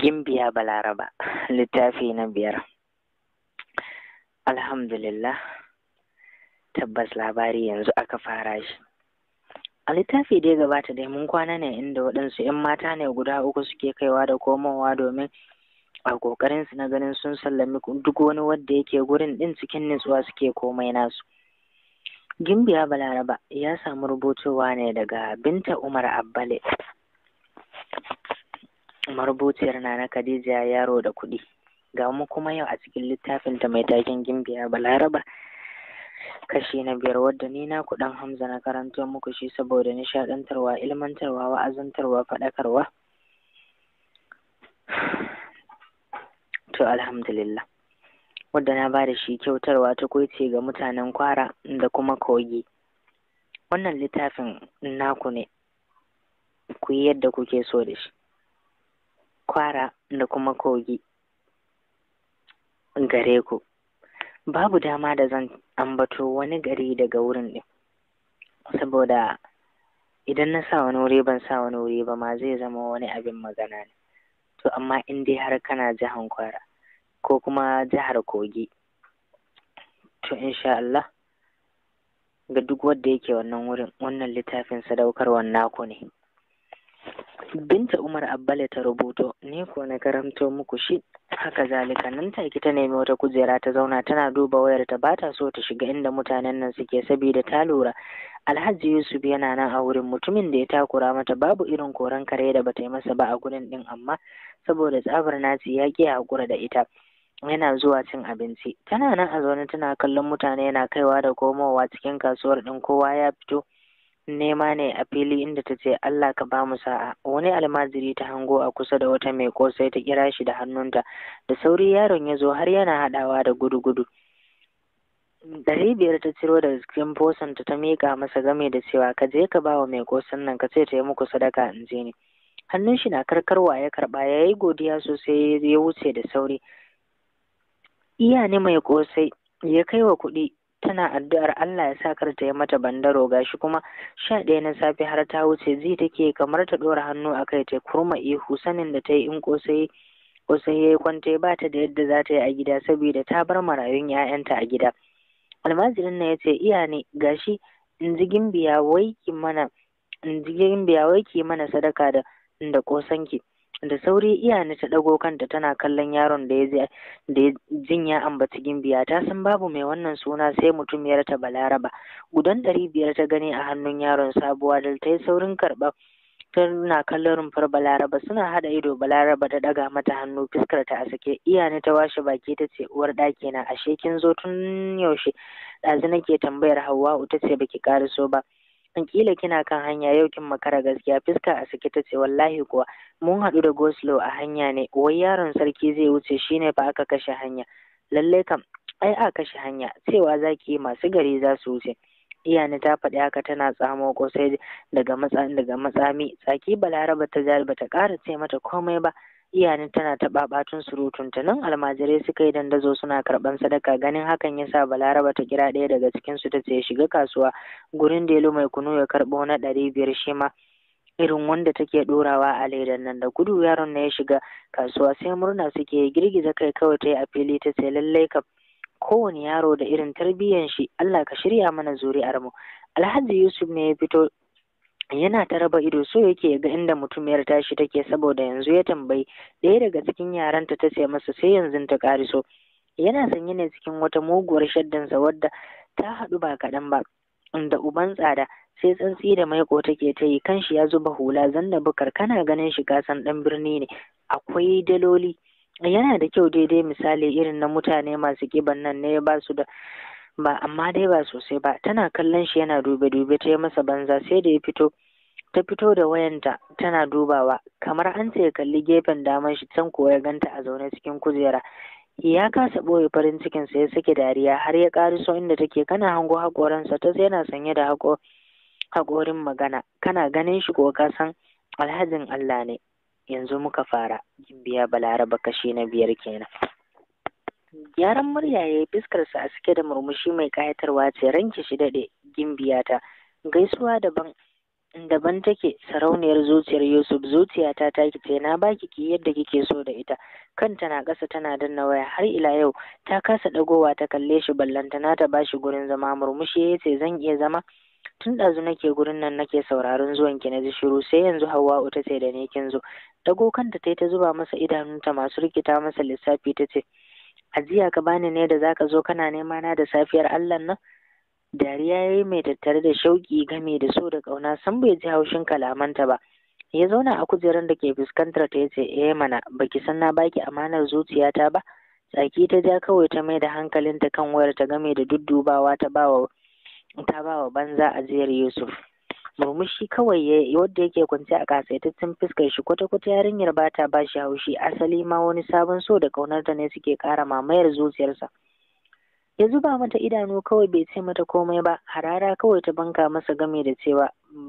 Gimbiya Balaraba littafi na biyar Alhamdulillah tabbas labari yanzu aka fara shi a littafi da ya gabata dai mun kwana ne inda waɗansu 'yan mata ne guda uku suke kaiwa da komowa domin a ƙoƙarin su na ganin sun sallami duk wani wanda yake gurin ɗin cikin nutsuwa suke komai nasu Gimbiya Balaraba ya samu rubutowa ne daga Binta Umar Abbale marubuciyar na na Khadija yaro da kuɗi ga mu kuma yau a cikin littafin ta mai taken Gimbiya Balaraba kashi na biyar wadda ni na kuɗin Hamza na karanto muku shi saboda nishaɗantarwa ilmantarwa wa'azantarwa faɗakarwa to alhamdulillah wadda na ba da shi kyautarwa ta kwaice ga mutanen kwara da kuma kogi wannan littafin naku ne ku yi yadda kuke so da shi kwara da kuma kogi gare ku babu dama da zan ambato wani gari daga wurin ɗin saboda idan na sa wani wuri ban sa wani wuri ba ma zai zama wani abin magana ne to amma in dai har kana jihar kwara ko kuma jihar kogi to insha Allah ga duk wanda yake wannan wurin wannan littafin sadaukarwar naku ne binta umar abbale ta rubuto ni ko na karanto muku shi haka zalika nan take ta nemi wata kujera ta zauna tana duba wayar ta bata so ta shiga inda mutanen nan suke saboda ta lura alhaji yusuf yana nan a wurin mutumin da ya takura mata babu irin koran kare da bata yi masa ba a gurin din amma saboda tsabar naci ya ƙi hakura da ita yana zuwa cin abinci tana nan a zaune tana kallon mutane yana kaiwa da komowa cikin kasuwar din kowa ya fito nema ne a fili inda ta ce Allah ka ba mu sa'a wani almajiri ta hango a kusa da wata mai kosai ta kira shi da hannunta da sauri yaron ya zo har yana haɗawa da gudu-gudu ɗari biyar ta ciro daga cikin fosanta ta miƙa masa game da cewa ka je ka ba wa mai kosan nan ka ce ta yi muku sadaka in je ni hannun shi na karkarwa ya karɓa ya yi godiya sosai ya wuce da sauri iya ne mai kosai ya kai wa kuɗi tana addu'ar Allah ya sa kar ta yi mata bandaro gashi kuma sha ɗaya na safe har ta wuce zai take kamar ta ɗora hannu a kai ta kurma ihu sanin da ta yi in kosai kosai ya yi kwanta ba ta da yadda za ta yi a gida saboda ta bar marayun 'ya'yanta a gida almajirin na ya ce iya ne gashi in ji gimbiya wai ki mana in ji gimbiya wai ki mana sadaka da da kosanki da sauri iyani ta ɗago kanta tana kallon yaron da ya da jin ya ambaci gimbiya ta san babu mai wannan suna sai mutumiyar ta balaraba gudan ɗari biyar ta gani a hannun yaron sabuwa da ta yi saurin karɓa tana kallon rumfar balaraba suna haɗa ido balaraba ta ɗaga mata hannu fuskar ta a sake iyani ta washe baki ta ce uwar ɗaki na ashe kin zo tun yaushe ɗazu nake tambayar hauwa'u ta ce baki ƙariso ba in kila kina kan hanya yau kin makara gaskiya fuska a sake ta ce wallahi kuwa mun haɗu da goslo a hanya ne wai yaron sarki zai wuce shine fa aka kashe hanya lalle kam ai a kashe hanya cewa zaki masu gari za su wuce iyani ta faɗi haka tana tsamo kosai daga matsa daga matsami tsaki balaraba ta jari bata ƙara ce mata komai ba iyani tana ta ɓaɓatun surutunta nan almajirai suka yi dandazo suna karɓan sadaka ganin hakan yasa balaraba ta kira ɗaya daga cikin su ta ce shiga kasuwa gurin delu mai kunu ya karɓo na ɗari biyar shi ma irin wanda take ɗorawa a ledan nan da gudu yaron na ya shiga kasuwa sai murna suke girgiza kai kawai ta yi a fili ta ce lallai kam kowane yaro da irin tarbiyyan shi Allah ka shirya mana zuri'ar mu Alhaji Yusuf ne ya fito yana ta raba ido so yake ga inda mutumiyar tashi take saboda yanzu ya tambayi ɗaya daga cikin yaranta ta ce masa sai yanzu ta ƙariso yana sanye ne cikin wata muguwar shaddansa wadda ta haɗu ba kaɗan ba da uban tsada sai tsantsi da maiko take ta yi kanshi ya zuba hula zanna bukar kana ganin shi kasan ɗan birni ne akwai daloli yana da kyau daidai misali irin na mutane masu kiban nan ne ba su da ba amma dai ba sosai ba tana kallon shi yana dube dube ta yi masa banza sai da ya fito ta fito da wayanta tana dubawa kamar an ce kalli gefen daman shi can kuwa ya ganta a zaune cikin kujera ya kasa ɓoye farin cikin sa ya sake dariya har ya ƙariso inda take kana hango haƙoransa ta yana sanye da haƙo haƙorin magana kana ganin shi ko ka san alhajin Allah ne yanzu muka fara gimbiya balaraba kashi na biyar kenan gyaran murya ya yi fuskarsa a cike da murmushi mai ƙayatarwa ce ranki shi daɗe gimbiya ta gaisuwa daban daban take sarauniyar zuciyar Yusuf zuciyata ta ce na baki ki yadda kike so da ita kanta na ƙasa tana danna waya har ila yau ta kasa dagowa ta kalle shi ballantana ta bashi gurin zama murmushi ya ce zan iya zama tun ɗazu nake gurin nan nake sauraron zuwan ki na ji shiru sai yanzu Hauwa'u ta ce da ni kin zo dago kanta ta ta zuba masa idanunta masu rikita masa lissafi ta ce ajiya ka bani ne da zaka zo kana nema na da safiyar Allah nan dariya ya yi mai tattare da shauƙi game da so da ƙauna san bai ji haushin kalamanta ba ya zauna a kujerar da ke fuskantar ta yace eh mana baki san na baki amanar zuciyata ba tsaki ta ja kawai ta mai da hankalinta kan wayar ta game da duddubawa ta bawa ta bawa banza ajiyar Yusuf murmushi kawai ya wadda yake kwance a kasaitaccen fuskar shi kwata-kwata yarinyar ba ta ba shi haushi asali ma wani sabon so da ƙaunarta ne suke ƙara mamayar zuciyarsa ya zuba mata idanu kawai bai ce mata komai ba harara kawai ta banka masa game da cewa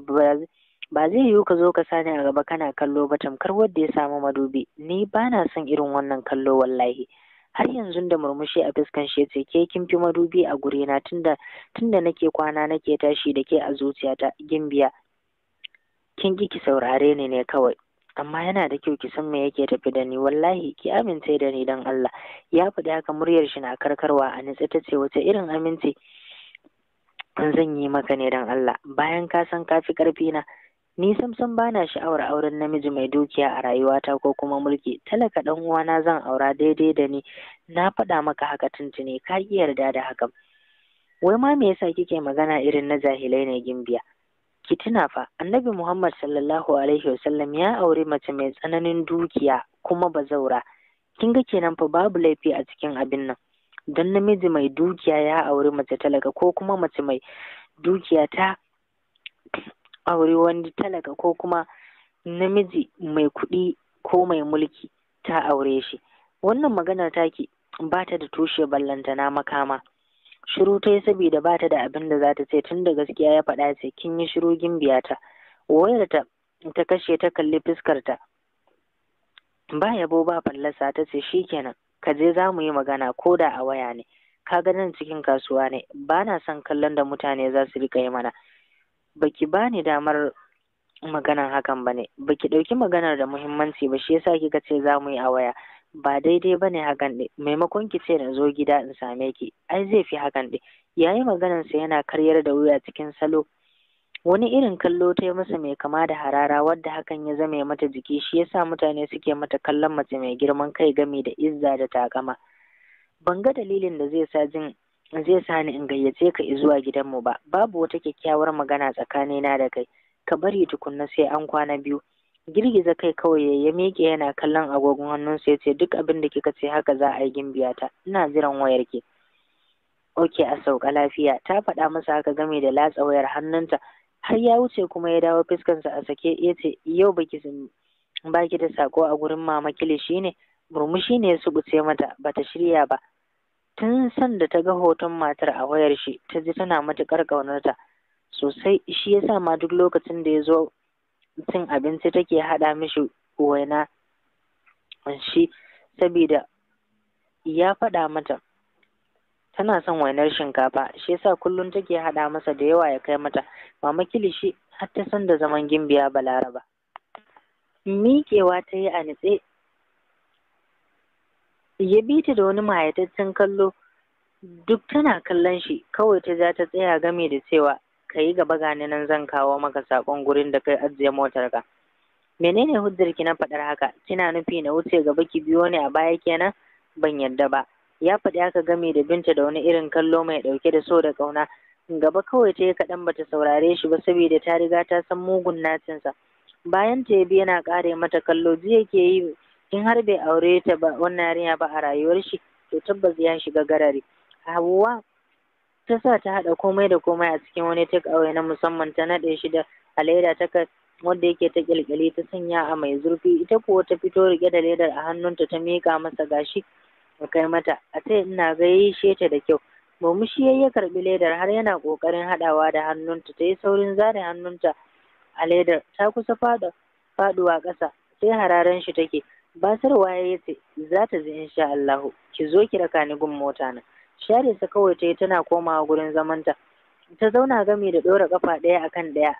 ba zai yiwu ka zo ka sani a gaba kana kallo ba tamkar wadda ya samu madubi ni ba na son irin wannan kallo wallahi har yanzu da murmushi a fuskan shi ce ke kin fi madubi a guri na tunda tunda nake kwana nake tashi da ke a zuciyata gimbiya kin ki ki saurare ni ne kawai amma yana da kyau ki san me yake tafi da ni wallahi ki amince da ni dan Allah ya faɗi haka muryar shi na karkarwa a nitsi ta ce wace irin amince zan yi maka ne dan Allah bayan ka san ka fi ƙarfi na ni samsam bana sha'awar auren namiji mai dukiya a rayuwata ko kuma mulki talaka dan uwana zan aura daidai da ni na faɗa maka haka tuntuni ka ki yarda da hakan wai ma me yasa kike magana irin na jahilai ne gimbiya ki tuna fa annabi Muhammad sallallahu alaihi wasallam ya aure mace mai tsananin dukiya kuma bazaura kin ga kenan fa babu laifi a cikin abin nan don namiji mai dukiya ya aure mace talaka ko kuma mace mai dukiya ta aure wani talaka ko kuma namiji mai kuɗi ko mai mulki ta aure shi wannan maganar taki ba ta da tushe ballantana makama shiru ta yi saboda ba ta da abin da za ta ce tun da gaskiya ya faɗa ce kin yi shiru gimbiya ta wayar ta ta kashe ta kalli fuskarta ba yabo ba fallasa ta ce shikenan ka je za mu yi magana ko da a waya ne ka ga nan cikin kasuwa ne ba na son kallon da mutane za su rika yi mana baki bani damar maganan hakan ba ne baki ɗauki maganar da muhimmanci ba shi yasa kika ce za mu yi a waya ba daidai ba ne hakan ɗin maimakon ki ce na zo gida in same ki ai zai fi hakan ɗin yayi maganarsa yana karyar da wuya cikin salo wani irin kallo ta yi masa mai kama da harara wadda hakan ya zame mata jiki shi yasa mutane suke mata kallon mace mai girman kai gami da izza da takama ban ga dalilin da zai sa jin zai sa ni in gayyace ka zuwa gidanmu ba babu wata kyakkyawar magana tsakanina da kai ka bari tukunna sai an kwana biyu girgiza kai kawai ya miƙe yana kallon agogon hannunsa ya ce duk abin da kika ce haka za a yi gimbiyata ina jiran wayar ki oke a sauka lafiya ta faɗa masa haka game da latsa wayar hannunta har ya wuce kuma ya dawo fuskansa a sake ya ce yau baki baki da sako a gurin mama kilishi ne murmushi ne ya subuce mata bata shirya ba tun san da ta ga hoton matar a wayar shi ta ji tana matuƙar ƙaunarta sosai shi yasa ma duk lokacin da ya zo cin abinci take haɗa mishi waina shi saboda ya faɗa mata tana son wainar shinkafa shi yasa kullum take haɗa masa da yawa ya kai mata mama kilishi har ta san da zaman gimbiya balaraba miƙewa ta yi a nitse ya bi ta da wani mayataccen kallo duk tana kallon shi kawai ta ja ta tsaya game da cewa ka yi gaba gani nan zan kawo maka sakon gurin da kai ajiye motar ka menene hujjar ki na faɗar haka kina nufi na wuce gaba ki biyo ni a baya kenan ban yadda ba ya faɗi haka game da binta da wani irin kallo mai ɗauke da so da ƙauna gaba kawai ta yi kaɗan bata saurare shi ba saboda ta riga ta san mugun nacinsa bayan ta bi yana ƙare mata kallo jiya ke yi in har bai aure ta ba wannan yarinya ba a rayuwar shi to tabbas ya shiga garari Hauwa ta sa ta haɗa komai da komai a cikin wani take away na musamman ta naɗe shi da a leda ta wanda yake ta ƙyalƙyali ta sanya a mai zurfi ita kuwa ta fito riƙe da ledar a hannunta ta miƙa masa gashi ya kai mata a ta ina gaishe ta da kyau murmushi yayi ya karɓi ledar har yana ƙoƙarin haɗawa da hannunta ta yi saurin zare hannunta a ledar ta kusa faɗa faɗuwa ƙasa sai hararen shi take basarwa ya ce za ta ji insha Allahu ki zo ki raka ni gun mota na share sa kawai ta yi tana komawa gurin zamanta ta zauna gami da ɗora ƙafa ɗaya akan ɗaya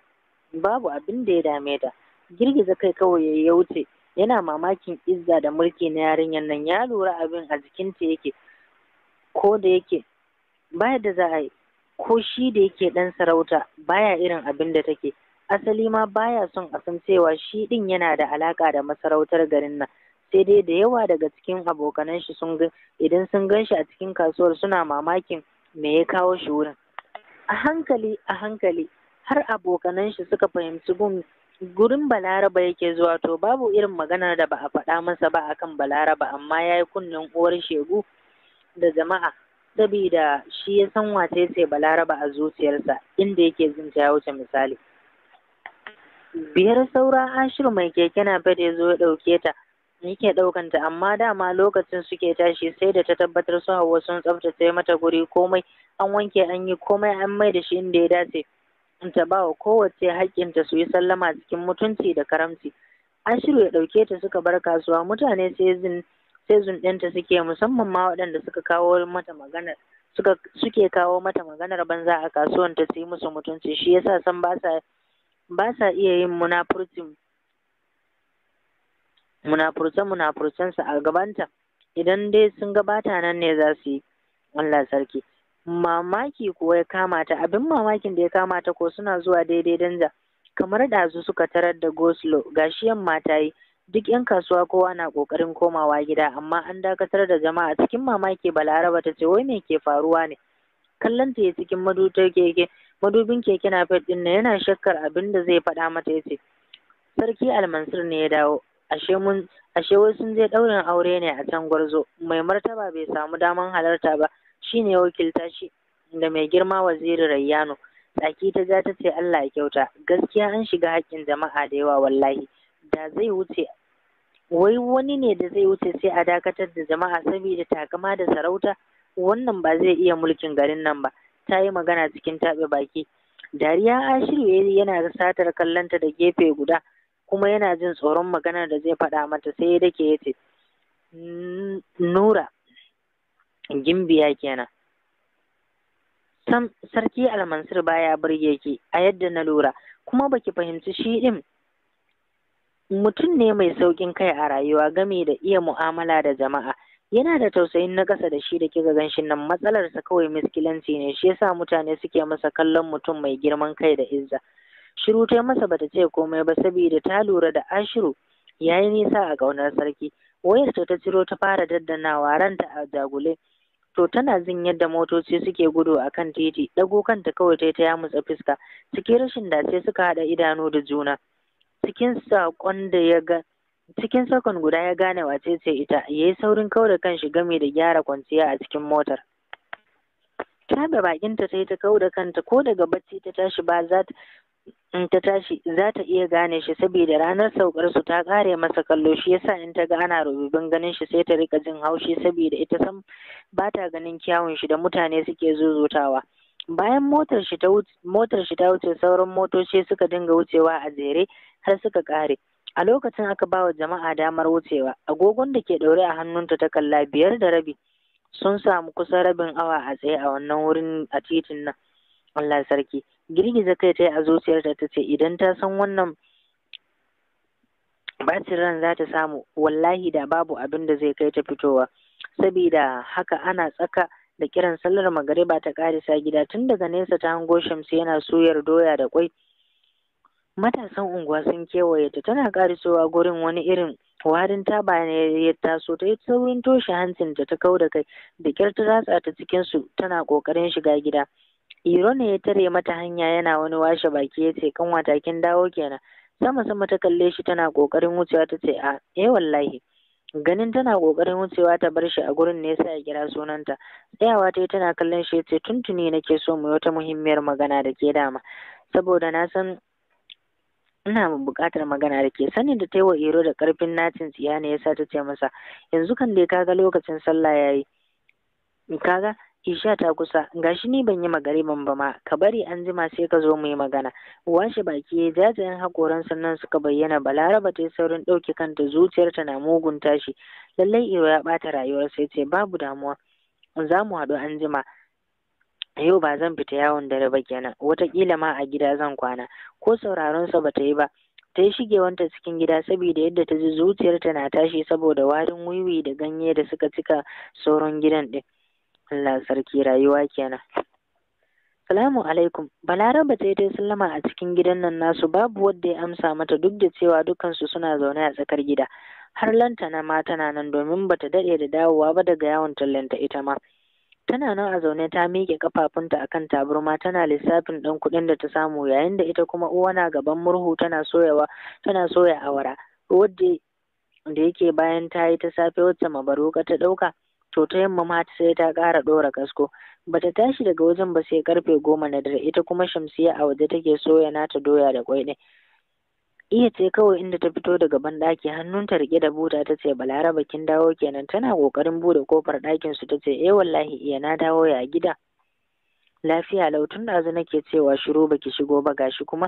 babu abin da ya dame ta girgiza kai kawai ya wuce yana mamakin izza da mulki na yarinyar nan ya lura abin a jikinta yake ko da yake baya da za a yi ko shi da yake ɗan sarauta baya irin abin da take asali ma baya son a san cewa shi ɗin yana da alaƙa da masarautar garin nan sai dai da yawa daga cikin abokanan shi sun ga idan sun gan shi a cikin kasuwar suna mamakin me ya kawo shi wurin a hankali a hankali har abokanan shi suka fahimci gun gurin balaraba yake zuwa to babu irin maganar da ba a faɗa masa ba akan balaraba amma ya yi kunnen uwar shegu da jama'a saboda shi ya san wace ce balaraba a zuciyarsa inda yake jin ta wuce misali biyar saura ashir mai keke na ya zo ya ɗauke ta yake ɗaukanta amma dama lokacin suke tashi sai da ta tabbatar su hawa sun tsaftace mata guri komai an wanke an yi komai an mai da shi inda ya dace ta ba wa kowace haƙƙinta su yi sallama cikin mutunci da karamci ashiru ya ɗauke ta suka bar kasuwa mutane sai zin sai zunɗinta suke musamman ma waɗanda suka kawo mata maganar suka suke kawo mata maganar banza a kasuwan ta su yi musu mutunci shi yasa san ba sa ba sa iya yin munafurcin munafurce munafurcensa a gabanta idan dai sun gabata nan ne za su yi Allah sarki mamaki kuwa ya kama ta abin mamakin da ya kama ta ko suna zuwa daidai danja kamar ɗazu suka tarar da goslo gashi yamma ta yi duk yan kasuwa kowa na ƙoƙarin komawa gida amma an dakatar da jama'a cikin mamaki balaraba ta ce wai me ke faruwa ne kallon ta ya cikin madutar keke madubin keke na fet ɗin yana shakkar abin da zai faɗa mata ya ce sarki almansur ne ya dawo ashe mun ashe wai sun je ɗaurin aure ne a can gwarzo mai martaba bai samu daman halarta ba shine ya wakilta shi da mai girma waziri rayyano tsaki ta ja ta ce Allah ya kyauta gaskiya an shiga haƙƙin jama'a da yawa wallahi da zai wuce wai wani ne da zai wuce sai a dakatar da jama'a saboda takama da sarauta wannan ba zai iya mulkin garin nan ba ta yi magana cikin taɓe baki dariya ashiru yana satar kallonta da gefe guda kuma yana jin tsoron maganar da zai faɗa mata sai ya dake ya ce nura gimbiya kenan sam sarki almansur baya burge ki a yadda na lura kuma baki fahimci shi ɗin mutum ne mai sauƙin kai a rayuwa game da iya mu'amala da jama'a yana da tausayin na ƙasa da shi da kika gan shi nan matsalarsa kawai miskilanci ne shi yasa mutane suke masa kallon mutum mai girman kai da izza shiru ta masa bata ce komai ba saboda ta lura da ashiru ya yi nisa a ƙaunar sarki wayarta ta ciro ta fara daddanawa ranta a jagule to tana jin yadda motoci suke gudu a kan titi ɗago kanta kawai ta ya mutsa fuska cikin rashin dace suka haɗa idanu da juna cikin saƙon da ya ga cikin sakon guda ya gane wace ce ita ya yi saurin kau da kanshi game da gyara kwanciya a cikin motar tabe bakinta ta yi ta kau da kanta ko daga bacci ta tashi ba za in ta tashi za ta iya gane shi saboda ranar saukar su ta kare masa kallo shi yasa in ta ga ana rububin ganin shi sai ta rika jin haushi saboda ita san ba ta ganin kyawun shi da mutane suke zuzutawa bayan motar shi ta wuce motar shi ta wuce sauran motoci suka dinga wucewa a jere har suka kare a lokacin aka ba wa jama'a damar wucewa agogon da ke ɗaure a hannunta ta kalla biyar da rabi sun samu kusan rabin awa a tsaye a wannan wurin a titin nan Allah sarki girgiza kai ta yi a zuciyarta ta ce idan ta san wannan bacin ran za ta samu wallahi da babu abin da zai kai ta fitowa sabida haka ana tsaka da kiran sallar magariba ta karisa gida tun daga nesa ta hango shamsu yana suyar doya da kwai matasan unguwa sun kewaye ta tana karisowa gurin wani irin warin taba ne ya taso ta yi saurin toshe hancinta ta kau da kai da kyar ta ratsa ta cikin su tana kokarin shiga gida iro ne ya tare mata hanya yana wani washe baki ya ce kan watakin dawo kenan sama sama ta kalle shi tana kokarin wucewa ta ce a eh wallahi ganin tana kokarin wucewa ta bar shi a gurin ne yasa ya kira sunanta tsayawa ta yi tana kallon shi ya ce tuntuni nake so mu yi wata muhimmiyar magana da ke dama saboda na san ina buƙatar magana da ke sanin da ta yi wa iro da ƙarfin nacin tsiya ne yasa ta ce masa yanzu kan dai kaga lokacin sallah yayi kaga isha ta kusa gashi ni ban yi magariban ba ma ka bari an jima sai ka zo mu yi magana washe baki jajayen hakoran sannan suka bayyana balaraba ta yi saurin ɗauke kanta zuciyarta na mugun tashi lallai iro ya ɓata rayuwar sai ce babu damuwa za mu haɗu an jima yau ba zan fita yawon dare ba kenan wataƙila ma a gida zan kwana ko sauraron sa bata yi ba ta yi shigewanta cikin gida saboda yadda ta ji zuciyarta na tashi saboda warin wiwi da ganye da suka cika sauran gidan ɗin Allah sarki rayuwa kenan Salamu alaikum Balaraba ta yi ta sallama a cikin gidan nan nasu babu wanda ya amsa mata duk da cewa dukansu suna zaune a tsakar gida har lantana ma tana nan domin bata daɗe da dawowa ba daga yawon tallanta ita ma tana nan a zaune ta miƙe kafafunta akan taburma tana lissafin ɗan kuɗin da ta samu yayin da ita kuma uwa na gaban murhu tana soyawa tana soya awara wadda da yake bayan ta yi ta safe wacce mabaruka ta ɗauka to ta yamma ma sai ta ƙara ɗora kasko bata tashi daga wajen ba sai karfe goma na dare ita kuma shamsiya a waje take soya nata doya da kwai ɗin iya ce kawai inda ta fito daga banɗaki hannunta riƙe da buta ta ce balaraba kin dawo kenan tana ƙoƙarin buɗe kofar ɗakin su ta ce eh wallahi iya na dawo ya gida lafiya lau tun ɗazu nake cewa shiru baki shigo ba gashi kuma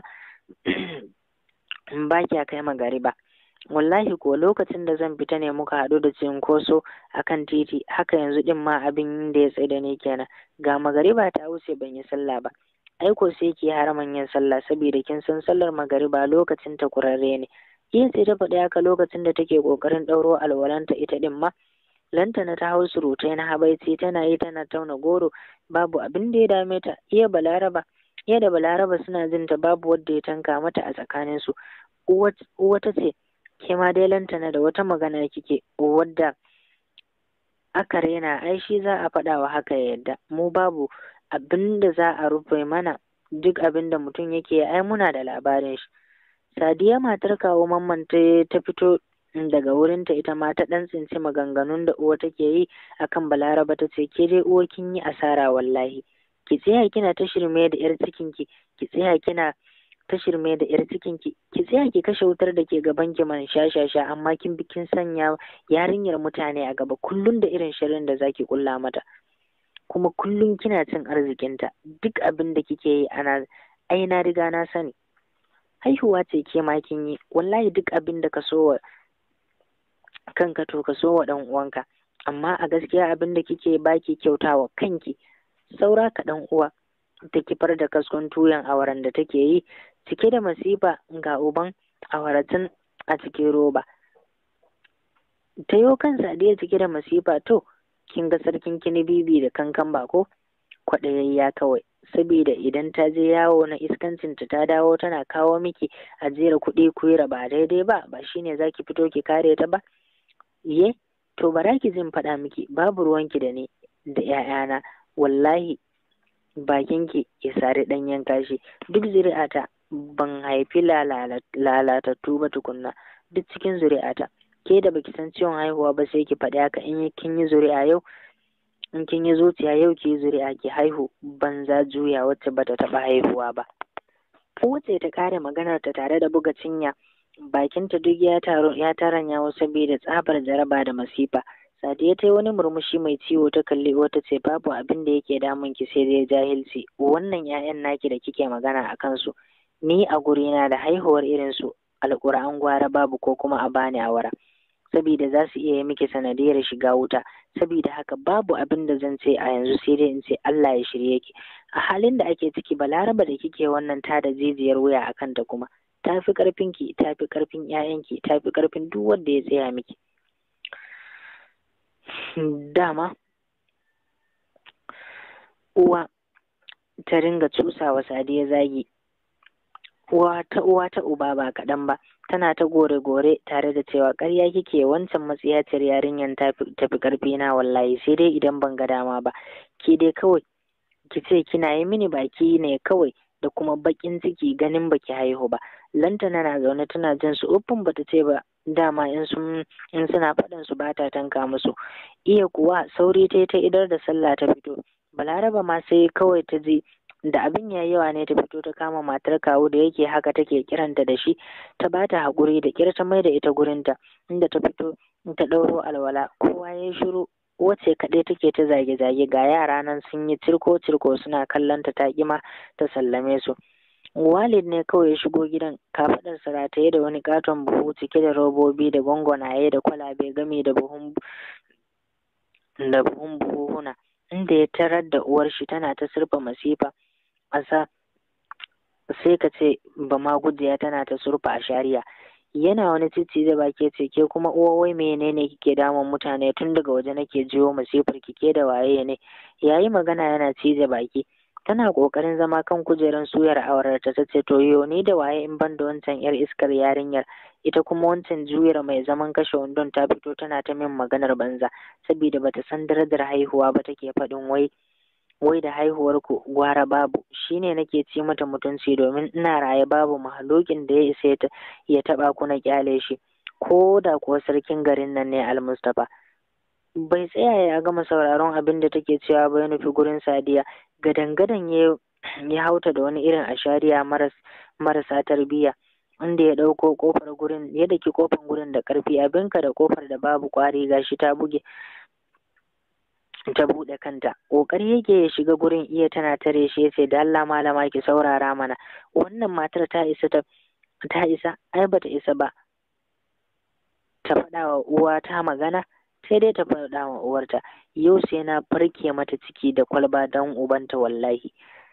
ba kya kai magari ba wallahi ko lokacin da zan fita ne muka haɗu da cinkoso a kan titi haka yanzu ɗin ma abin da ya tsaye da ni kenan ga magariba ta wuce ban yi sallah ba aiko sai ki haraman yin sallah saboda kin san sallar magariba lokacin ta kurarre ne iya sai ta faɗi haka lokacin da take ƙoƙarin ɗauro alwalanta ita ɗin ma lantana ta hau surutai na habaici tana yi tana tauna goro babu abin da ya dame ta iya balaraba iya da balaraba suna jin ta babu wadda ya tanka mata a tsakaninsu uwa ta ce ke ma dai lantana da wata magana kike wadda aka rena ai shi za a faɗa wa haka ya yadda mu babu abin da za a rufe mana duk abin da mutum yake ai muna da labarin shi sadiya matar kawo mamman ta fito daga wurinta ita ma ta ɗan tsinci maganganun da uwa take yi akan balaraba ta ce ke dai uwa kin yi asara wallahi ki tsaya kina ta shirme da yar cikinki ki tsaya kina ta shirme da yar cikinki ki tsaya ki kashe wutar da ke gaban ki man sha sha sha amma kin bi kin sanya yarinyar mutane a gaba kullum da irin shirin da zaki kulla mata kuma kullum kina cin arzikinta duk abin da kike yi ana ai na riga na sani haihuwa ce ke ma kin yi wallahi duk abin da ka so wa kanka to ka so wa dan uwanka amma a gaskiya abin da kike baki kyautawa kanki saura ka dan uwa ta kifar da kaskon tuyan awaran da take yi cike da masifa ga uban awaratun a cikin roba ta yo kan sadiya cike da masifa to kin ga sarkin kini bibi da kankan bako kwaɗayayya kawai saboda idan ta je yawo na iskancinta ta dawo tana kawo miki ajiyar kuɗi ku yi ba daidai ba ba shine za ki fito ki kare ta ba ye to bara ki zin faɗa miki babu ruwanki da ni da ‘ya'yana wallahi bakinki ya sari ɗanyen kashi duk zuri'ata ban haifi lalatattu ba tukunna duk cikin zuri'ata ke da baki san ciwon haihuwa ba sai ki faɗi haka in kin yi zuri'a yau in kin yi zuciya yau ki yi zuri'a ki haihu banza juya wacce bata taɓa haihuwa ba wacce ta kare maganar ta tare da buga cinya bakinta duk ya taro ya taranya saboda tsabar jaraba da masifa Sadiya ta yi wani murmushi mai ciwo ta kalli wata ce babu abin da yake damun ki sai dai jahilci wannan 'ya'yan naki da kike magana a kansu ni a gurina da haihuwar irin su alƙur'an gwara babu ko kuma a bani awara saboda za su iya yi miki sanadiyar shiga wuta saboda haka babu abin da zan ce a yanzu sai dai in ce Allah ya shirye ki a halin da ake ciki balaraba da kike wannan ta da jijiyar wuya a kanta kuma ta fi ƙarfin ki ta fi ƙarfin ƴaƴanki ta fi ƙarfin duk wanda ya tsaya miki dama uwa ta ringa cusawa sadiya zagi uwa ta uwa ta uba ba kaɗan ba tana ta gore-gore tare da cewa ƙarya kike wancan matsiyaciyar yarinyar tafi ƙarfi na wallahi sai dai idan ban ga dama ba ke dai kawai ki ce kina yi mini baki ne kawai da kuma baƙin ciki ganin baki haihu ba lantana na zaune tana jin su uffin bata ce ba dama in sun in suna faɗin su bata tanka musu iya kuwa sauri ta ta idar da sallah ta fito balaraba ma sai kawai ta ji da abin ya yawa ne ta fito ta kama matar kawu da yake haka take kiranta da shi ta bata haƙuri da ƙyar ta mai da ita gurinta inda ta fito ta ɗauro alwala kowa ya shiru wace kaɗai take ta zage-zage ga yara nan sun yi cirko-cirko suna kallon ta taƙima ta sallame su walid ne kawai ya shigo gidan kafaɗarsa rataye da wani katon buhu cike da robobi da gwangwanaye da kwalabe gami da buhun da buhun buhuhuna inda ya tarar da uwar shi tana ta surfa masifa a sa sai ka ce ba ma gujiya tana ta surfa a shari'a yana wani titi da baki ce ke kuma uwa wai menene kike damun mutane tun daga waje nake jiyo masifar kike da waye ne yayi magana yana cije baki tana kokarin zama kan kujerar suyar aurarta ta ce to yo ni da waye in ban da wancan yar iskar yarinyar ita kuma wancan juyar mai zaman kashe wandon ta fito tana ta min maganar banza saboda bata san darajar haihuwa ba take faɗin wai wai da haihuwar ku gwara babu shine nake ci mata mutunci domin ina raye babu mahalokin da ya isa ya taba ku na kyale shi ko da kuwa sarkin garin nan ne almustapha bai tsaya ya gama sauraron abin da take cewa ba ya nufi gurin sadiya gadan-gadan ya ya hauta da wani irin ashariya maras marasa tarbiyya inda ya ɗauko kofar gurin ya daki kofar gurin da ƙarfi abinka da kofar da babu ƙwari gashi ta buge ta buɗe kanta ƙoƙari yake ya shiga gurin iya tana tare shi ya ce da Allah malama ki saurara mana wannan matar ta isa ta ta isa ai bata isa ba ta faɗa wa uwa ta magana sai dai ta faɗa wa uwarta yau sai na farke mata ciki da kwalba don ubanta wallahi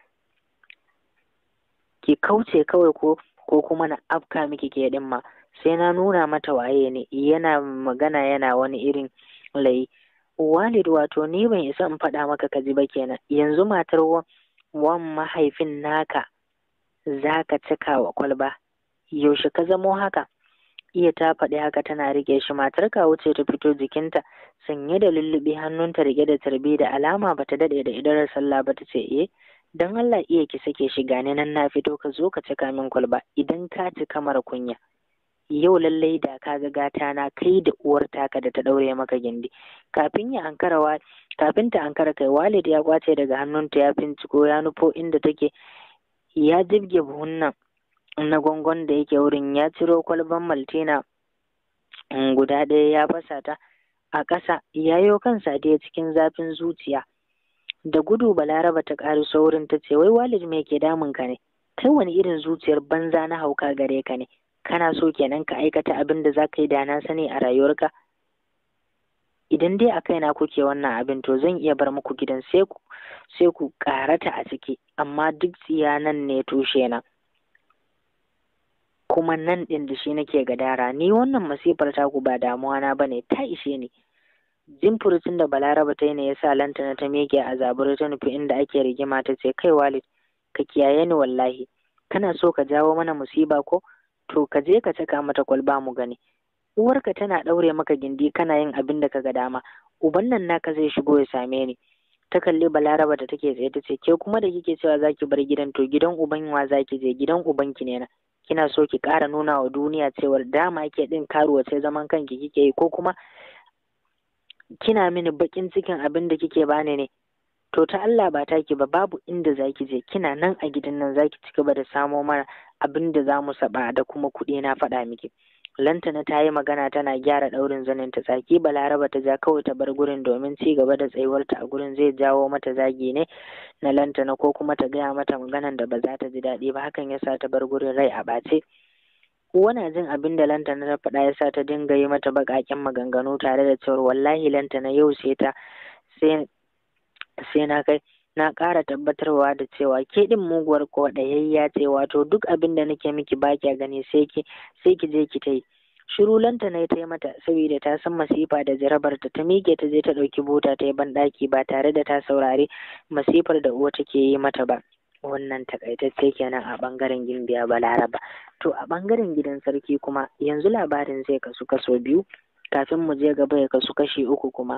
ki kauce kawai ko ko kuma na afka miki ke ɗin ma sai na nuna mata waye ne yana magana yana wani irin layi walid wato ni ban isa in faɗa maka ka ji ba kenan yanzu matar wan mahaifin naka za ka cika wa kwalba yaushe ka zamo haka iya ta faɗi haka tana rike shi matar kawu ce ta fito jikinta sanye da lullubi hannunta rike da tarbi da alama bata daɗe da idarar sallah ba ta ce eh dan Allah iya ki sake shi gane nan na fito ka zo ka cika min kwalba idan ka cika mara kunya yau lallai da ka ga gata na kai da uwar taka da ta ɗaure maka gindi kafin ya ankara wa kafin ta ankara kai walid ya kwace daga hannunta ya binciko ya nufo inda take ya jibge buhun nan na gwangon da yake wurin ya ciro kwalban maltina guda ɗaya ya fasa ta a ƙasa yayo kansa da cikin zafin zuciya da gudu balaraba ta ƙari saurin ta ce wai walid me ke damun ka ne kai wani irin zuciyar banza na hauka gare ka ne kana so kenan ka aikata abin da za ka yi da na sani a rayuwarka idan dai a kaina kuke wannan abin to zan iya bar muku gidan sai ku sai ku karata a ciki amma duk tsiya nan ne tushe na kuma nan ɗin da shi nake gadara ni wannan masifar taku ba damuwa na bane ta ishe ni jin furucin da balaraba ta yi ne ya sa lantana ta miƙe a zaburi ta nufi inda ake rigima ta ce kai walid ka kiyaye ni wallahi kana so ka jawo mana musiba ko to ka je ka saka mata kwalba mu gani uwarka tana ɗaure maka gindi kana yin abin da ka ga dama uban nan naka zai shigo ya same ni ta kalli balaraba da take tsaye ta ce ke kuma da kike cewa zaki bar gidan to gidan uban wa zaki je gidan ubanki ne na kina so ki ƙara nuna wa duniya cewar dama ke ɗin karuwa sai zaman kanki kike yi ko kuma kina mini baƙin cikin abin da kike bani ne to ta Allah ba taki ba babu inda zaki je kina nan a gidan nan zaki ci gaba da samo mana abin da za mu saba da kuma kuɗi na faɗa miki lantana ta yi magana tana gyara ɗaurin zanin ta tsaki balaraba ta ja kawai ta bar gurin domin ci gaba da tsayuwarta a gurin zai jawo mata zagi ne na lantana ko kuma ta gaya mata maganan da ba za ta ji daɗi ba hakan yasa ta bar gurin rai a ɓace wana jin abin da lantana ta faɗa yasa ta dinga yi mata baƙaƙen maganganu tare da cewar wallahi lantana yau sai ta sai sai na kai na ƙara tabbatarwa da cewa ke ɗin muguwar kwaɗayayya ce wato duk abin da nake miki ba kya gani sai ki sai ki je ki ta yi shiru lanta na ta yi mata saboda ta san masifa da jarabar ta ta miƙe ta je ta ɗauki bota ta yi banɗaki ba tare da ta saurari masifar da uwa take yi mata ba wannan takaitacce kenan a ɓangaren gimbiya balaraba to a ɓangaren gidan sarki kuma yanzu labarin zai kasu kaso biyu kafin mu je gaba ya kasu kashi uku kuma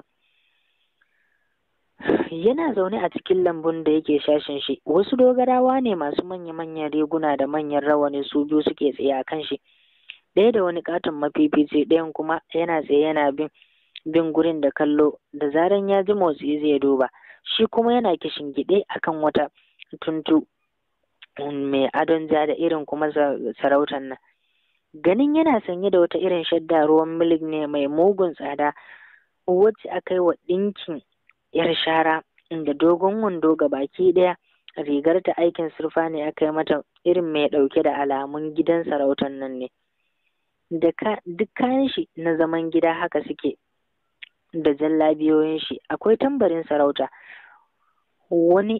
yana zaune a cikin lambun da yake shashin shi wasu dogarawa ne masu manya-manyan riguna da manyan rawani su biyu suke tsaye a kan shi ɗaya da wani katon mafifici ɗayan kuma yana tsaye yana bin bin gurin da kallo da zaran ya ji motsi zai duba shi kuma yana kishin gide akan wata tuntu mai adon ja da irin kuma sarautar nan ganin yana sanye da wata irin shadda ruwan milik ne mai mugun tsada wacce aka yi wa ɗinkin yar shara inda dogon wando ga baki ɗaya rigar ta aikin surfa ne aka yi mata irin mai ɗauke da alamun gidan sarautar nan ne da duk kayan shi na zaman gida haka suke da jallabiyoyin shi akwai tambarin sarauta wani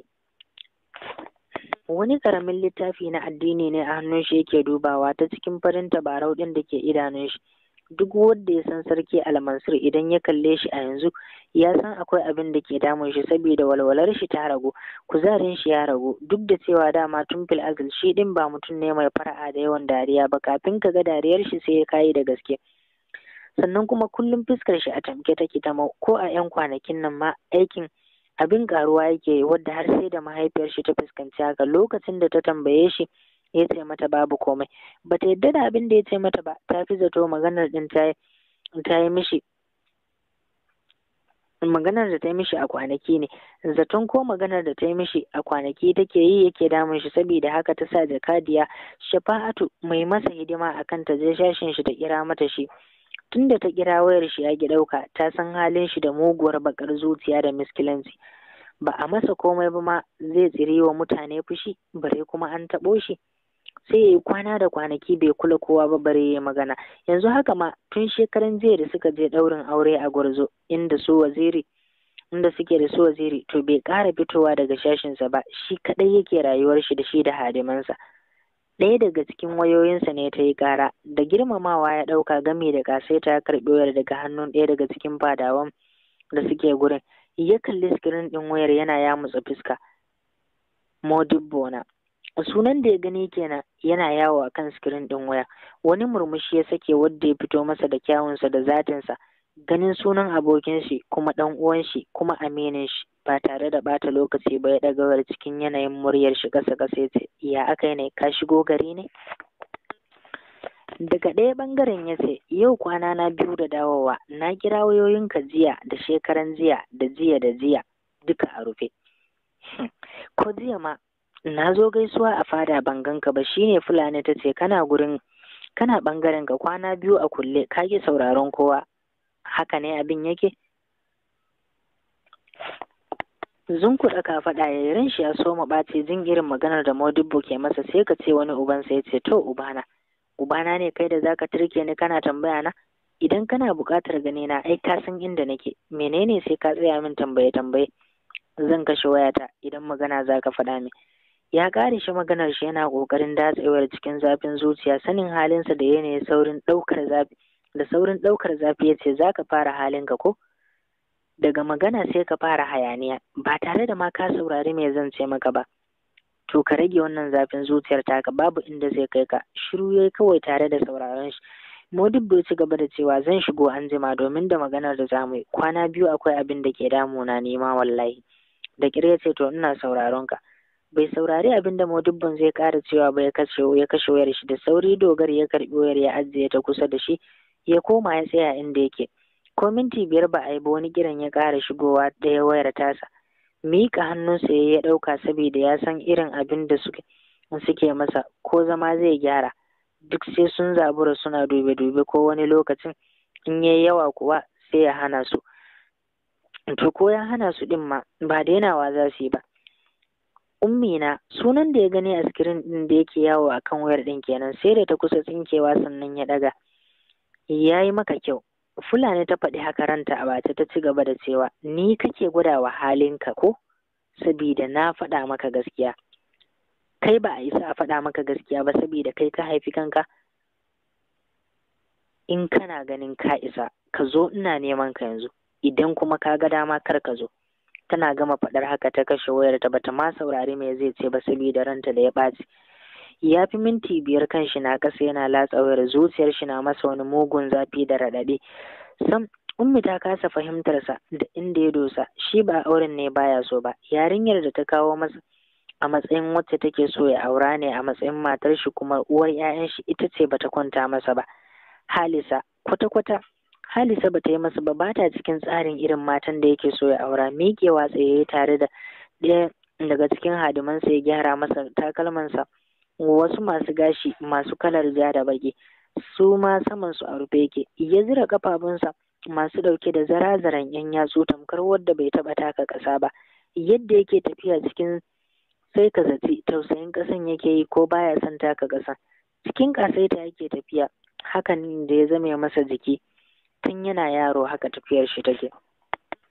wani karamin littafi na addini ne a hannun shi yake dubawa ta cikin farin tabarau ɗin da ke idanun shi duk wanda ya san sarki almansur idan ya kalle shi a yanzu ya san akwai abin da ke damun shi saboda walwalar shi ta ragu kuzarin shi ya ragu duk da cewa dama tun fil azal shi din ba mutum ne mai fara'a da yawan dariya ba kafin ka ga dariyar shi sai ya kayi da gaske sannan kuma kullum fuskar shi a tamke take ta ko a yan kwanakin nan ma aikin abin karuwa yake wadda har sai da mahaifiyar shi ta fuskanci haka lokacin da ta tambaye shi ya ce mata babu komai bata yadda da abin da ya ce mata ba ta fi zato maganar din ta ta yi mishi maganar da ta yi mishi a kwanaki ne zaton ko maganar da ta yi mishi a kwanaki take yi yake damun shi saboda haka ta sa jakadiya shafa'atu mai masa hidima akan ta je shashin shi ta kira mata shi tunda ta kira wayar shi ya ki ɗauka ta san halin shi da muguwar bakar zuciya da miskilanci ba a masa komai ba ma zai tsiri wa mutane fushi bare kuma an taɓo shi sai ya yi kwana da kwanaki bai kula kowa ba bare ya magana yanzu haka ma tun shekaran jiya da suka je ɗaurin aure a gwarzo inda su waziri inda suke da su waziri to bai ƙara fitowa daga shashinsa ba shi kaɗai yake rayuwar shi da shi da hadimansa ɗaya daga cikin wayoyinsa ne ta yi ƙara da girmamawa ya ɗauka gami da kasaita ya karɓi wayar daga hannun ɗaya daga cikin fadawan da suke gurin ya kalli sikirin ɗin wayar yana yamutsa fuska modibbo na sunan da ya gani kenan yana yawo a kan sikirin ɗin waya wani murmushi ya sake wadda ya fito masa da kyawunsa da zatinsa ganin sunan abokin shi kuma ɗan uwan shi kuma aminin shi ba tare da ɓata lokaci ba ya ɗaga cikin yanayin muryar shi ƙasa ƙasa ya ce ya aka ne ka shigo gari ne daga ɗaya ɓangaren ya ce yau kwana na biyu da dawowa na kira wayoyinka jiya da shekaran jiya da jiya da jiya duka a rufe ko jiya ma na zo gaisuwa a fada ban ganka ba shine fulani ta ce kana gurin kana ɓangaren ka kwana biyu a kulle ka ki sauraron kowa haka ne abin yake zunkuɗa ka faɗa ya ran shi ya soma ɓace jin irin maganar da modibbo ke masa sai ka ce wani ubansa ya ce to ubana ubana ne kai da zaka turke ni kana tambaya na idan kana buƙatar gane na ai ka san inda nake menene sai ka tsaya min tambaye tambaye zan kashe wayata idan magana zaka faɗa min ya ƙare shi maganar shi yana ƙoƙarin datsewar cikin zafin zuciya sanin halinsa da yanayin saurin ɗaukar zafi da saurin ɗaukar zafi ya ce za ka fara halinka ko daga magana sai ka fara hayaniya ba tare da ma ka saurari me zan ce maka ba to ka rage wannan zafin zuciyar taka babu inda zai kai ka shiru yayi kawai tare da sauraron shi Modibbo ci gaba da cewa zan shigo an jima domin da maganar da zamu yi kwana biyu akwai abin da ke damuna nema wallahi da kire ce to ina sauraron ka bai saurari abin da Modibbon zai ƙara cewa ba ya kashe ya kashe wayar shi da sauri dogar ya karbi wayar ya ajiye ta kusa da shi ya koma ya tsaya inda yake ko minti biyar ba a yi ba wani kiran ya ƙara shigowa ɗaya wayar tasa miƙa hannunsa ya ya ɗauka saboda ya san irin abin da suke suke masa ko zama zai gyara duk sai sun zabura suna dube-dube ko wani lokacin in yayi yawa kuwa sai ya hana su to ko ya hana su ɗin ma ba dainawa za su yi ba ummina sunan da ya gani a sikirin ɗin da yake yawo a kan wayar ɗin kenan sai da ta kusa tsinkewa sannan ya ɗaga ya yi maka kyau fulani ta faɗi haka ranta a bata ta ci gaba da cewa ni kake gwadawa halinka ko sabida na faɗa maka gaskiya kai ba a isa a faɗa maka gaskiya ba sabida kai ka haifi kanka in kana ganin ka isa ka zo ina neman ka yanzu idan kuma ka ga dama kar ka zo tana gama faɗar haka ta kashe wayar ta bata ma saurari me zai ce ba saboda ranta da ya ɓaci ya fi minti biyar kan shi na ƙasa yana latsa wayar zuciyar shi na masa wani mugun zafi da raɗaɗi sam ummi ta kasa fahimtarsa da inda ya dosa shi ba auren ne baya so ba yarinyar da ta kawo masa a matsayin wacce take so ya aura ne a matsayin matar shi kuma uwar 'ya'yan shi ita ce bata kwanta masa ba halisa kwata-kwata Halisa bata yi masa ba ba ta cikin tsarin irin matan da yake so ya aura miƙewa tsaye tare da ɗaya daga cikin hadimansa ya gyara masa takalmansa wasu masu gashi masu kalar ja da baki su ma saman su a rufe yake ya zira kafafunsa masu ɗauke da zarazaran yan yatsu tamkar wadda bai taɓa taka ƙasa ba yadda yake tafiya cikin sai ka zaci tausayin ƙasan yake yi ko baya son taka ƙasa cikin ƙasaita yake tafiya hakan da ya zame masa jiki tun yana yaro haka tafiyar shi take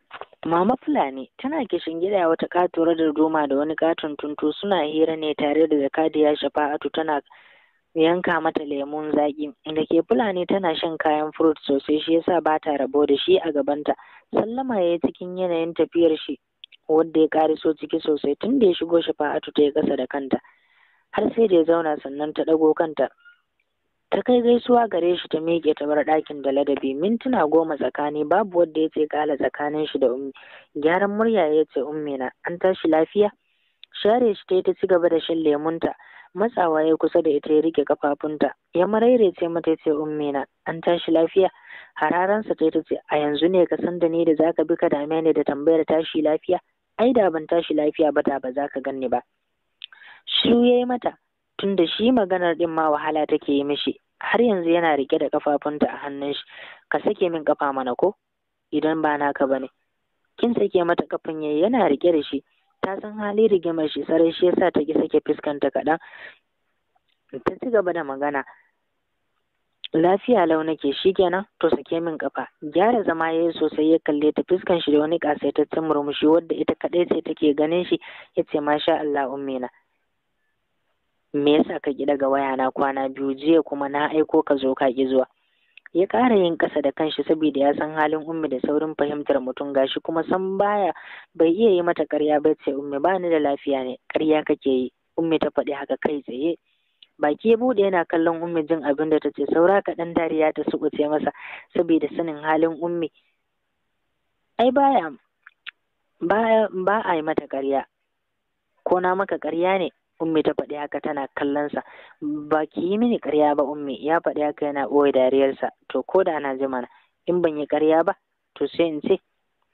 Mama Fulani tana kishin gida wata katuwar da doma da wani katon tuntu suna hira ne tare da zakadiya shafa'atu tana yanka mata lemun zaƙi da ke Fulani tana shan kayan furut sosai shi yasa ba ta rabo da shi a gabanta sallama ya yi cikin yanayin tafiyar shi wanda ya ƙariso ciki sosai tun da ya shigo shafa'atu ta yi ƙasa da kanta har sai da ya zauna sannan ta ɗago kanta ta kai gaisuwa gare shi ta miƙe ta bar ɗakin da ladabi mintuna goma tsakani babu wanda ya ce kala tsakanin shi da ummi gyaran murya ya ce ummi na an tashi lafiya share shi ta yi ta ci gaba da shan lemunta matsawa ya kusa da ita ya rike kafafunta ya marairece mata ya ce ummi na an tashi lafiya hararansa ta ta ce a yanzu ne ka san da ni da zaka bi ka dame ni da tambayar tashi lafiya ai da ban tashi lafiya ba da ba za ka ganni ba shiru ya yi mata tunda shi maganar din ma wahala take yi mishi har yanzu yana rike da kafafunta a hannun shi ka sake min kafa mana ko idan ba naka bane kin sake mata kafin yayi yana rike da shi ta san hali rigimar shi sarai shi yasa ta ki sake fuskanta kaɗan ta ci gaba da magana lafiya lau nake kenan to sake min kafa gyara zama yayi sosai ya kalle ta fuskan shi da wani kasaitaccen murmushi wadda ita kadai ce take ganin shi yace masha Allah ummina me yasa ka ki daga waya na kwana biyu jiya kuma na aiko ka zo ka ki zuwa ya ƙara yin ƙasa da kanshi saboda ya san halin ummi da saurin fahimtar mutum gashi kuma san baya bai iya yi mata ƙarya ba ce ummi ba ni da lafiya ne ƙarya kake yi ummi ta faɗi haka kai tsaye baki ya buɗe yana kallon ummi jin abin da ta ce saura kaɗan dariya ta suɓuce masa saboda sanin halin ummi ai baya ba ba a yi mata ƙarya ko na maka ƙarya ne ummi ta faɗi haka tana kallonsa ba ki yi mini ƙarya ba ummi ya faɗi haka yana ɓoye dariyarsa to ko da ana ji mana in ban yi ƙarya ba to sai in ce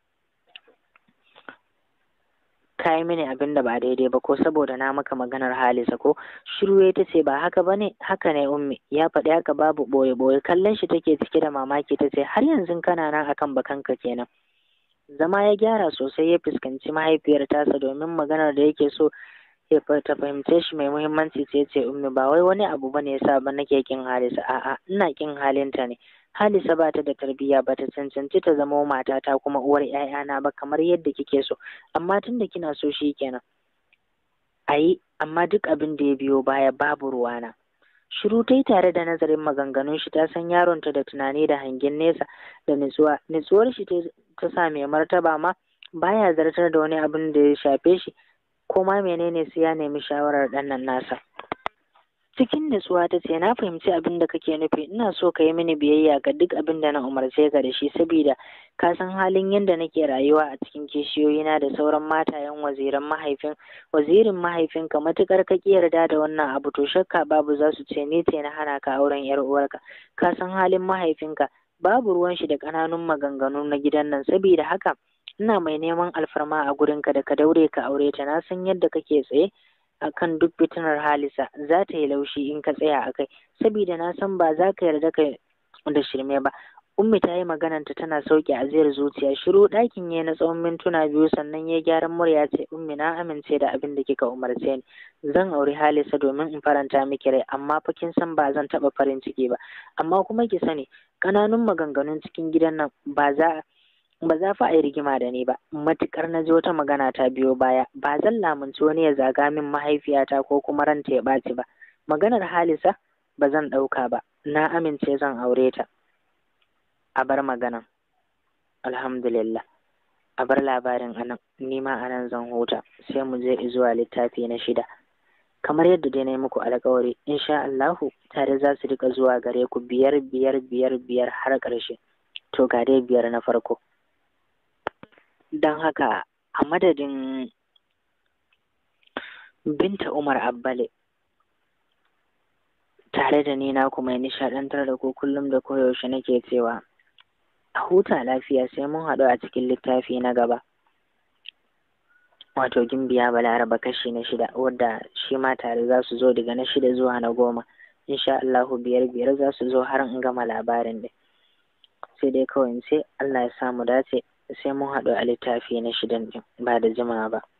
ka yi mini abin da ba daidai ba ko saboda na maka maganar halisa ko shiru ya ta ce ba haka ba ne haka ne ummi ya faɗi haka babu ɓoye ɓoye kallon shi take cike da mamaki ta ce har yanzu kana nan akan bakanka kenan zama ya gyara sosai ya fuskanci mahaifiyar tasa domin maganar da yake so ta fahimce shi mai muhimmanci ce ce ummi ba wai wani abu bane yasa ba nake kin halisa a'a ina kin halinta ne halisa ba ta da tarbiyya ba ta cancanci ta zama matata kuma uwar ƴaƴana ba kamar yadda kike so amma tunda kina so shi kenan ayi amma duk abin da ya biyo baya babu ruwana shiru ta yi tare da nazarin maganganun shi ta san yaronta da tunani da hangen nesa da nutsuwa nutsuwar shi ta sa mai martaba ma baya zartar da wani abin da ya shafe shi ko ma menene sai ya nemi shawarar ɗannan nasa cikin nutsuwa ta ce na fahimci abin da kake nufi ina so ka yi mini biyayya ga duk abin da na umarce ka da shi saboda ka san halin yadda nake rayuwa a cikin kishiyoyina da sauran matayen waziran mahaifin wazirin mahaifinka matukar ka ki yarda da wannan abu to shakka babu za su ce ni ce na hana ka auren yar uwarka ka san halin mahaifinka babu ruwan shi da ƙananun maganganu na gidan nan saboda haka ina mai neman alfarma a gurinka da ka daure ka aure ta na san yadda kake tsaye akan duk fitinar halisa za ta yi laushi in ka tsaya a kai saboda na san ba za ka yarda ka da shirme ba ummi ta yi magananta tana sauke ajiyar zuciya shiru ɗakin ya na tsawon mintuna biyu sannan ya gyaran murya ce ummi na amince da abin da kika umarce ni zan auri halisa domin in faranta miki rai amma fa kin san ba zan taɓa farin ciki ba amma kuma ki sani ƙananun maganganun cikin gidan nan ba za ba za fa a yi rigima da ni ba matukar na ji wata magana ta biyo baya ba zan lamunci wani ya zaga min mahaifiyata ko kuma ranta ya ɓaci ba maganar halisa ba zan ɗauka ba na amince zan aure ta a bar maganan alhamdulillah a bar labarin anan ni ma anan zan huta sai mu je zuwa littafi na shida kamar yadda dai na yi muku alkawari insha Allahu tare za su rika zuwa gare ku biyar biyar biyar biyar har ƙarshe to ga dai biyar na farko don haka a madadin binta umar abbale tare da ni na kuma nishaɗantar da ku kullum da koyaushe nake cewa a huta lafiya sai mun haɗu a cikin littafi na gaba wato gimbiya balaraba kashi na shida wadda shi ma tare za su zo daga na shida zuwa na goma insha Allahu biyar biyar za su zo har in gama labarin ɗin sai dai kawai sai Allah ya samu dace sai mun haɗu a littafi na shidan ɗin ba da jimawa ba